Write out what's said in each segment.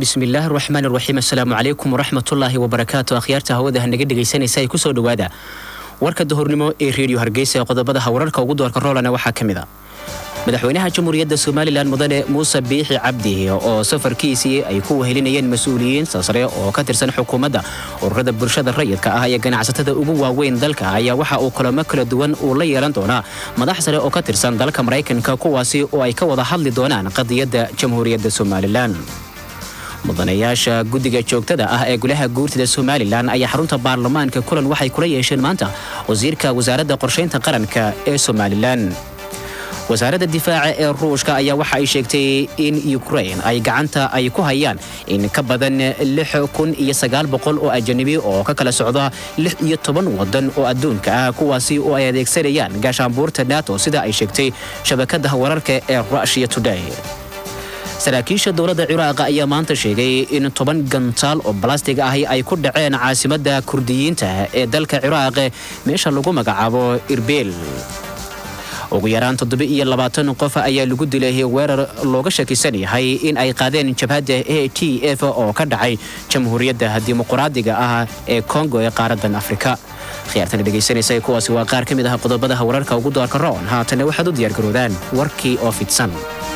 bismillaahi raxmaan raxiim assalaamu calaykum waraxmatullaahi wabarakaatu akhyaarta hawada naga dhegaysanaysa ay kusoo dhowaada warka dahornimo ee reediyo hargeysa ee qodobada wararka ugu doorka roolana waxaa ka mid a madaxweynaha jamhuuriyadda somalilan mudane muuse biixi cabdi oo safarkiisii ay ku wehelinayeen mas-uuliyiin sasre oo ka tirsan xukuumadda ururada bulshada rayidka ah iyo ganacsatada ugu waaweyn dalka ayaa waxa uu kulamo kala duwan uu la yeelan doonaa madax sare oo ka tirsan dalka maraykanka kuwaasi oo ay ka wada hadli doonaan qadiyadda jamhuuriyadda somalilan mudanayaasha guddiga joogtada ah ee golaha guurtida somalilan ayaa xarunta baarlamaanka kulan waxay kula yeesheen maanta wasiirka wasaaradda qorshaynta qaranka ee somalilan wasaaradda difaaca ee ruushka ayaa waxa ay sheegtay in ukrain ay gacanta ay ku hayaan in ka badan lix kun iyo sagaal boqol oo ajanabi oo ka kala socda lix iyo toban wadan oo adduunka ah kuwaasi oo ay adeegsanayaan gaashaanbuurta nato sida ay sheegtay shabakada wararka ee rushiya today saraakiisha dowladda ciraaq ayaa maanta sheegay in toban gantaal oo balastig ahi ay ku dhaceen caasimadda kurdiyiinta ee dalka ciraaq meesha lagu magacaabo irbeel ugu yaraan toddoba iyo labaatan qof ayaa lagu dilay weerar looga shakisan yahay in ay qaadeen jabhadda a t f oo ka dhacay jamhuuriyadda dimuquraadiga ah ee kongo ee qaaradan afrika khiyaartana dhegaysanaysa kuwaasi waa qaar ka mid ah qodobadaha wararka ugu doorka roon haatana waxaad u diyaargaroodaan warkii oo fidsan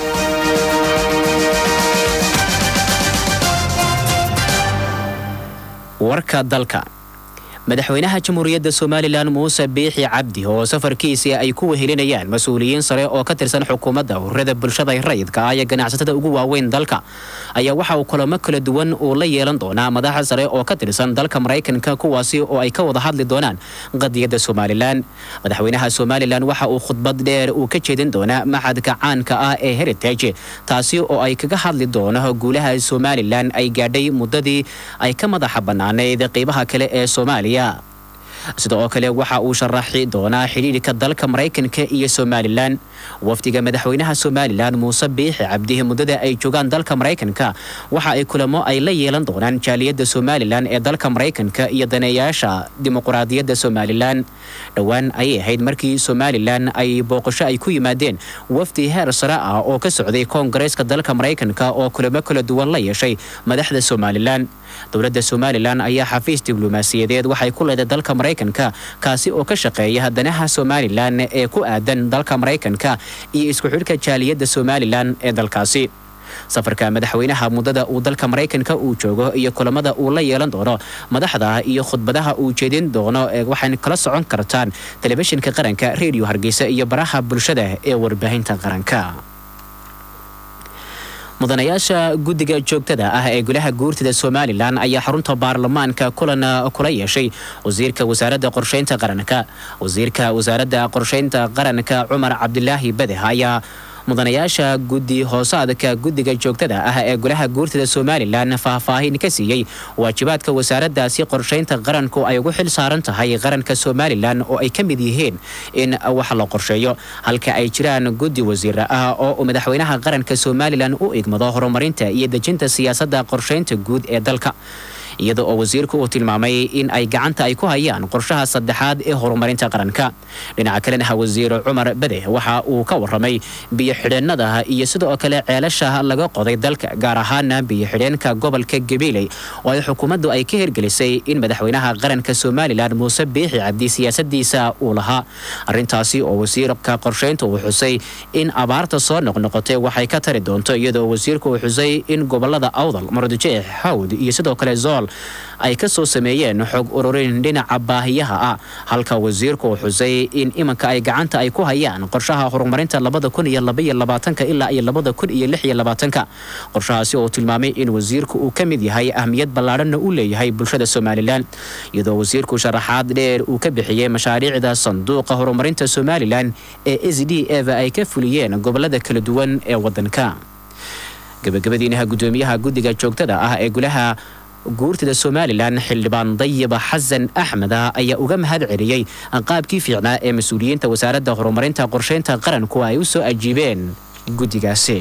warka dalka madaxweynaha jamhuuriyadda somalilan muuse biixi cabdi oo safarkiisii ay ku wehelinayaan mas-uuliyiin sare oo ka tirsan xukuumadda ururada bulshada rayidka ah iyo ganacsatada ugu waaweyn dalka ayaa waxa uu kulamo kala duwan uu la yeelan doonaa madaxa sare oo ka tirsan dalka maraykanka kuwaasi oo ay ka wada hadli doonaan qadiyadda somalilan madaxweynaha somalilan waxa uu khudbad dheer uu ka jeedin doonaa maxadka caanka ah ee heritage taasi oo ay kaga hadli doono guulaha somalilan ay gaadhay muddadii ay ka madaxa bannaanayd qeybaha kale ee soomaaliya sida oo kale waxa uu sharaxi doonaa xidhiidhka dalka maraykanka iyo somalilan wafdiga madaxweynaha somalilan muuse biixi cabdihi muddada ay joogaan dalka maraykanka waxa ay kulamo ay la yeelan doonaan jaaliyadda somalilan ee dalka maraykanka iyo daneeyaasha dimuquraadiyadda somalilan dhowaan ayay ahayd markii somalilan ay booqasho ay ku yimaadeen wafdi heer sare ah oo ka socday koongareeska dalka maraykanka oo kulamo kala duwan la yeeshay madaxda somalilan dowladda somalilan ayaa xafiis diblomaasiyadeed waxay ku leedahay dalka maraykanka kaasi oo ka shaqeeya danaha somalilan ee ku aadan dalka maraykanka iyo isku xidhka jaaliyadda somalilan ee dalkaasi safarka madaxweynaha muddada uu dalka maraykanka uu joogo iyo kulamada uu la yeelan doono madaxda iyo khudbadaha uu jeedin doono waxayna kala socon kartaan telefishinka qaranka reediyo hargeysa iyo baraha bulshada ee warbaahinta qaranka mudanayaasha guddiga joogtada ah ee golaha guurtida somalilan ayaa xarunta baarlamaanka kulan kula yeeshay wasiirka wasaaradda qorshaynta qaranka wasiirka wasaaradda qorshaynta qaranka cumar cabdilaahi badeh ayaa mudanayaasha guddi hoosaadka guddiga joogtada ah ee golaha guurtida somalilan faahfaahin ka siiyey waajibaadka wasaaraddaasi qorshaynta qaranku ay ugu xil saaran tahay qaranka somalilan oo ay ka mid yihiin in wax la qorsheeyo halka ay jiraan guddi wasiir ah oo madaxweynaha qaranka somalilan u igmado horumarinta iyo dejinta siyaasadda qorshaynta guud ee dalka iyada oo wasiirku uu tilmaamay in ay gacanta ay ku hayaan qorshaha saddexaad ee horumarinta qaranka dhinaca kalena wasiir cumar bade waxa uu ka waramay biyo-xidheennada iyo sidoo kale ceelasha laga qoday dalka gaar ahaana biyo-xidheenka gobolka gabiiley oo ay xukuumaddu ay ka hirgelisay in madaxweynaha qaranka somalilan muuse biixi cabdi siyaasadiisa uu lahaa arrintaasi oo wasiirka qorshaynta uu xusay in abaarta soo noqnoqotay waxay ka tari doonto iyadoo wasiirku uu xusay in gobolada awdal mardujeex hawd iyo sidoo kale zool ay ka soo sameeyeen xog ururin dhinaca baahiyaha ah halka wasiirku uu xusay in imanka ay gacanta ay ku hayaan qorshaha horumarinta labada kun iyo labaiyo labaatanka ilaa iyo labada kun iyo lix iyo labaatanka qorshahaasi oo tilmaamay in wasiirku uu ka mid yahay ahmiyad ballaadhanna u leeyahay bulshada somalilan iyadoo wasiirku sharaxaad dheer uu ka bixiyey mashaariicda sanduuqa horumarinta somalilan ee s d f ay ka fuliyeen gobolada kala duwan ee wadanka gabagabadiinaha gudoomiyaha guddiga joogtada ah ee golaha guurtida somalilan xildhibaan dayiba xasan axmed ayaa uga mahad celiyey qaabkii fiicnaa ee mas-uuliyiinta wasaaradda horumarinta qorshaynta qaranku ay u soo ajiibeen guddigaasi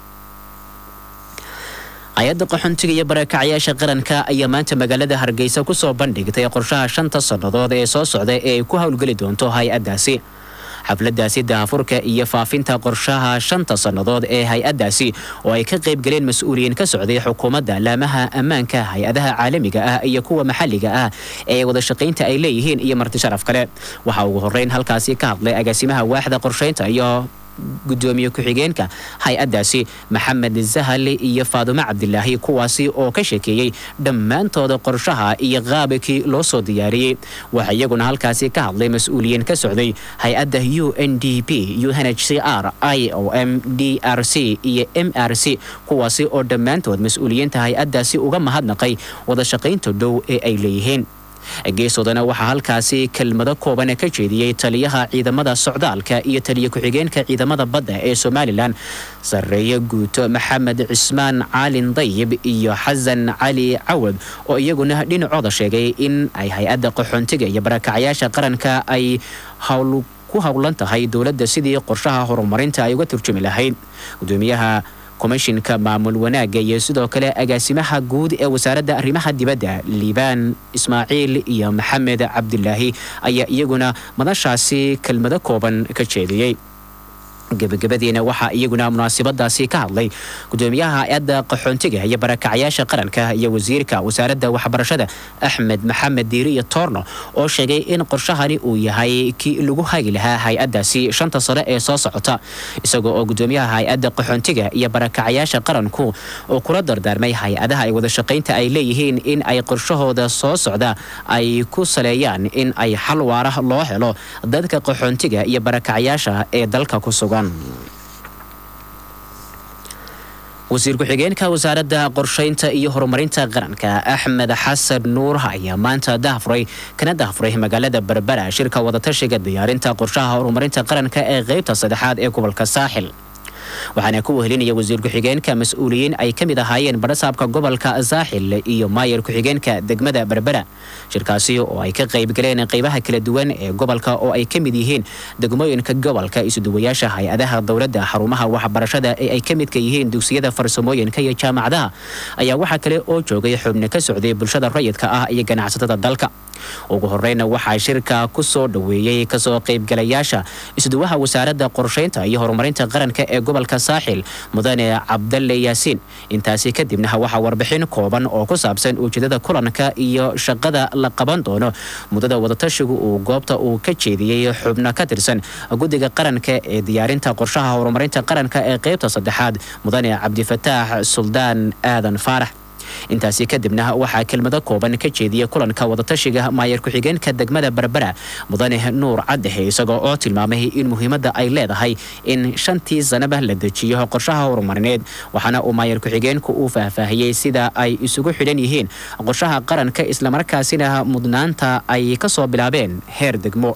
hay-adda qaxoontiga iyo barakacyaasha qaranka ayaa maanta magaalada hargeysa kusoo bandhigtay qorshaha shanta sannadood ee soo socda ee ay ku howlgeli doonto hay-addaasi xafladaasi dahafurka iyo faafinta qorshaha shanta sannadood ee hay-addaasi oo ay ka qaybgaleen mas-uuliyiin ka socday xukuumadda laamaha ammaanka hay-adaha caalamiga ah iyo kuwa maxalliga ah ee wada shaqaynta ay leeyihiin iyo marti sharaf kale waxaa ugu horreyn halkaasi ka hadlay agaasimaha waaxda qorshaynta iyo gudoomiye ku-xigeenka hay-addaasi maxamed sahali iyo faadumo cabdilaahi kuwaasi oo ka sheekeeyey dhammaantooda qorshaha iyo qaabakii loo soo diyaariyey waxaa iyaguna halkaasi ka hadlay mas-uuliyiin ka socday hay-adda u n d p u n h c r i o m d r c iyo m r c kuwaasi oo dhammaantood mas-uuliyiinta hay-addaasi uga mahadnaqay wada shaqaynta dhow ee ay leeyihiin geesoodana waxaa halkaasi kelmado kooban ka jeediyey taliyaha ciidamada socdaalka iyo taliya ku-xigeenka ciidamada badda ee somalilan sarreeye guuto maxamed cismaan caalin dayib iyo xasan cali cawad oo iyaguna dhinacooda sheegay in ay hay-adda qaxoontiga iyo barakacyaasha qaranka ay hawl ku howlan tahay dowladda sidii qorshaha horumarinta ay uga turjumi lahayd gudoomiyaha komishinka maamul wanaagga iyo sidoo kale agaasimaha guud ee wasaaradda arrimaha dibadda liibaan ismaaciil iyo maxamed cabdilaahi ayaa iyaguna madashaasi kelmado kooban ka jeediyey gebagabadiina waxaa iyaguna munaasabadaasi ka hadlay gudoomiyaha hay-adda qaxoontiga iyo barakacyaasha qaranka iyo wasiirka wasaaradda waxbarashada axmed maxamed diiri iyo toorno oo sheegay in qorshahani uu yahay kii lagu hagi lahaa hay-addaasi shanta sane ee soo socota isagoo oo gudoomiyaha hay-adda qaxoontiga iyo barakacyaasha qaranku oo kula dardaarmay hay-adaha ay wada shaqaynta ay leeyihiin in ay qorshahooda soo socda ay ku saleeyaan in ay xal waara loo helo dadka qaxoontiga iyo barakacyaasha ee dalka ku sugan wasiir ku-xigeenka wasaaradda qorshaynta iyo horumarinta qaranka axmed xasan nuur ayaa maanta dahfuray kana dahfuray magaalada berbera shirka wadatashiga diyaarinta qorshaha horumarinta qaranka ee qeybta saddexaad ee gobolka saaxil waxaana ku wehelinaya wasiir ku-xigeenka mas-uuliyiin ay ka mid ahaayeen badhasaabka gobolka saaxil iyo maayar ku-xigeenka degmada berbera shirkaasi oo ay ka qaybgaleen qeybaha kala duwan ee gobolka oo ay ka mid yihiin degmooyinka gobolka isuduwayaasha hay-adaha dowladda xarumaha waxbarashada ee ay ka midka yihiin dugsiyada farsamooyinka iyo jaamacadaha ayaa waxaa kale oo joogay xubno ka socday bulshada rayidka ah iyo ganacsatada dalka ugu horeyna waxaa shirka ku soo dhoweeyey kasoo qaybgalayaasha isduwaha wasaaradda qorshaynta iyo horumarinta qaranka ee gobolka saaxil mudane cabdalle yaasiin intaasi kadibna waxaa warbixin kooban oo ku saabsan ujeedada kulanka iyo shaqada la qaban doono muddada wadatashigu uu goobta uu ka jeediyey xubno ka tirsan guddiga qaranka ee diyaarinta qorshaha horumarinta qaranka ee qeybta saddexaad mudane cabdifataax suldaan aadan faarax intaasi kadibna waxaa kelmado kooban ka jeediyey kulanka wadatashiga maayar ku-xigeenka degmada berbera mudane nuur caddehe isagoo oo tilmaamay in muhiimadda ay leedahay in shantii sanaba la dejiyo qorshaha horumarineed waxaana uu maayar ku-xigeenku uu faahfaahiyey sida ay isugu xidhan yihiin qorshaha qaranka islamarkaasina mudnaanta ay kasoo bilaabeen heer degmo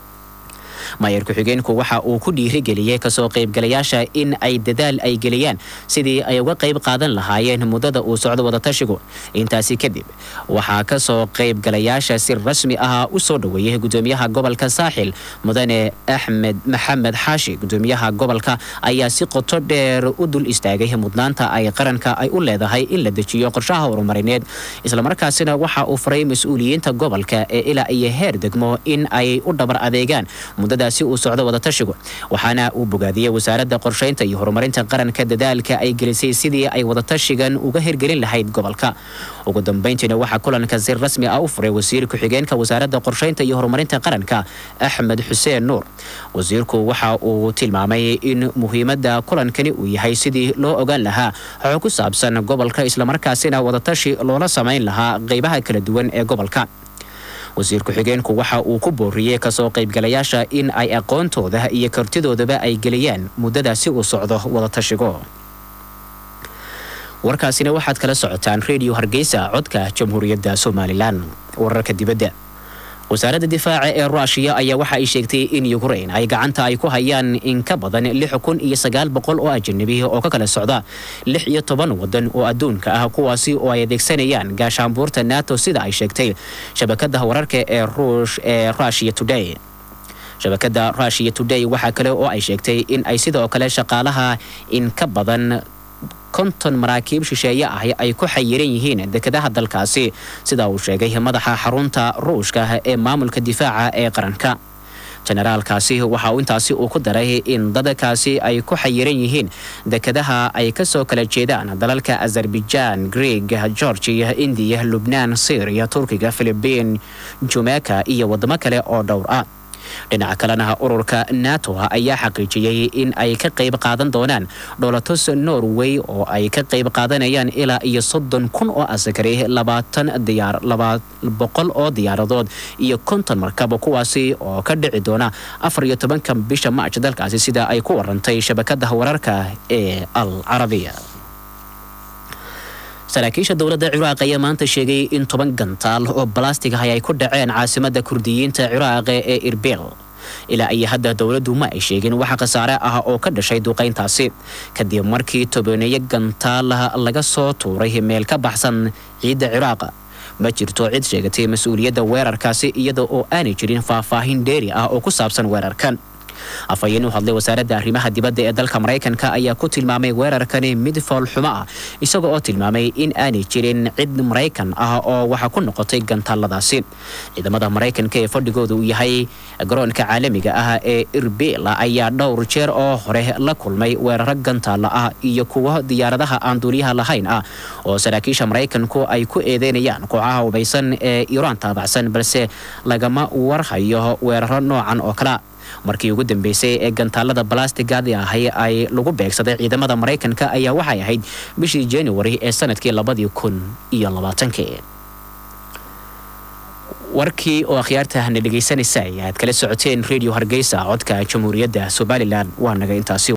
maayar ku-xigeenku waxa uu ku dhiirigeliyey kasoo qaybgalayaasha in ay dadaal ay geliyaan sidii ay uga qayb qaadan lahaayeen muddada uu socdo wadatashigu intaasi kadib waxaa kasoo qaybgalayaasha si rasmi ah u soo dhoweeyey gudoomiyaha gobolka saaxil mudane axmed maxamed xaashi gudoomiyaha gobolka ayaa si qoto dheer u dul istaagay mudnaanta ay qaranka ay u leedahay in la dejiyo qorshaha horumarineed islamarkaasina waxa uu faray mas-uuliyiinta gobolka ee ilaa iyo heer degmo in ay u dhabar adeegaan muddadaasi uu socdo wadatashigu waxaana uu bogaadiyey wasaaradda qorshaynta iyo horumarinta qaranka dadaalka ay gelisay sidii ay wadatashigan uga hirgelin lahayd gobolka ugu dambeyntiina waxaa kulanka si rasmi ah u furay wasiir ku-xigeenka wasaaradda qorshaynta iyo horumarinta qaranka axmed xuseen nuur wasiirku waxa uu tilmaamay in muhiimadda kulankani uu yahay sidii loo ogaan lahaa xog ku saabsan gobolka islamarkaasina wadatashi loola samayn lahaa qeybaha kala duwan ee gobolka wasiir ku-xigeenku waxa uu ku booriyey kasoo qaybgalayaasha in ay aqoontooda iyo kartidoodaba ay geliyaan muddadaasi uu socdo wadatashigo warkaasina waxaad kala socotaan redio hargeysa codka jamhuuriyadda somalilan wararka dibadda wasaaradda difaaca ee ruushiya ayaa waxa ay sheegtay in ukrain ay gacanta ay ku hayaan in ka badan lix kun iyo sagaal boqol oo ajanabi oo ka kala socda lix iyo toban wadan oo adduunka ah kuwaasi oo ay adeegsanayaan gaashaanbuurta nato sida ay sheegtay shabakada wararka ee ruush ee rushiya today shabakada rushiya today waxaa kale oo ay sheegtay in ay sidoo kale shaqaalaha in ka badan konton maraakiib shisheeye ah ay ku xayiran yihiin dekedaha dalkaasi sida uu sheegay madaxa xarunta ruushka ee maamulka difaaca ee qaranka jenaraalkaasi waxa uu intaasi uu ku daray in dadkaasi ay ku xayiran yihiin dekadaha ay kasoo kala jeedaan dalalka azerbaijaan greeg georgia indiya lubnaan syriya turkiga filibiin jumeyka iyo wadamo kale oo dhowr ah dhinaca kalena ururka nato ayaa xaqiijiyey in ay ka qayb qaadan doonaan dholatus norway oo ay ka qayb qaadanayaan ilaa iyo soddon kun oo askari labaatan diyaar laba boqol oo diyaaradood iyo konton markab kuwaasi oo ka dhici doona afar iyo tobanka bisha march dalkaasi sida ay ku warantay shabakada wararka ee al carabiya saraakiisha dowladda ciraaq ayaa maanta sheegay in toban gantaal oo balastig ah ay ku dhaceen caasimada kurdiyiinta ciraaq ee irbil ilaa iyo hadda dowladdu ma ay sheegin waxa khasaare ah oo ka dhashay duqayntaasi kadib markii tobaneeyo gantaal laga soo tuuray meel ka baxsan ciidda ciraaq ma jirto cid sheegatay mas-uuliyadda weerarkaasi iyada oo aanay jirin faahfaahin dheeri ah oo ku saabsan weerarkan afhayeen u hadlay wasaaradda arrimaha dibadda ee dalka maraykanka ayaa ku tilmaamay weerarkani mid foolxumo ah isaga oo tilmaamay in aanay jirin cid maraykan ah oo waxa ku noqotay gantaaladaasi ciidamada maraykanka ee fadhigooda uu yahay garoonka caalamiga ah ee irbila ayaa dhowr jeer oo hore la kulmay weeraro gantaalla ah iyo kuwo diyaaradaha aan duuliyaha lahayn ah oo saraakiisha maraykanku ay ku eedeynayaan kooxaha hubaysan ee iiraan taabacsan balse lagama warhayo weeraro noocan oo kalea markii ugu dambeysay ee gantaalada balastigadi ahay ay lagu beegsaday ciidamada maraykanka ayaa waxay ahayd bishii januari ee sanadkii labadii kun iyo labaatankii warkii oo akhyaartahna dhegaysanaysa ayaad kala socoteen radio hargeysa codka jamhuuriyadda somalilan waa naga intaasi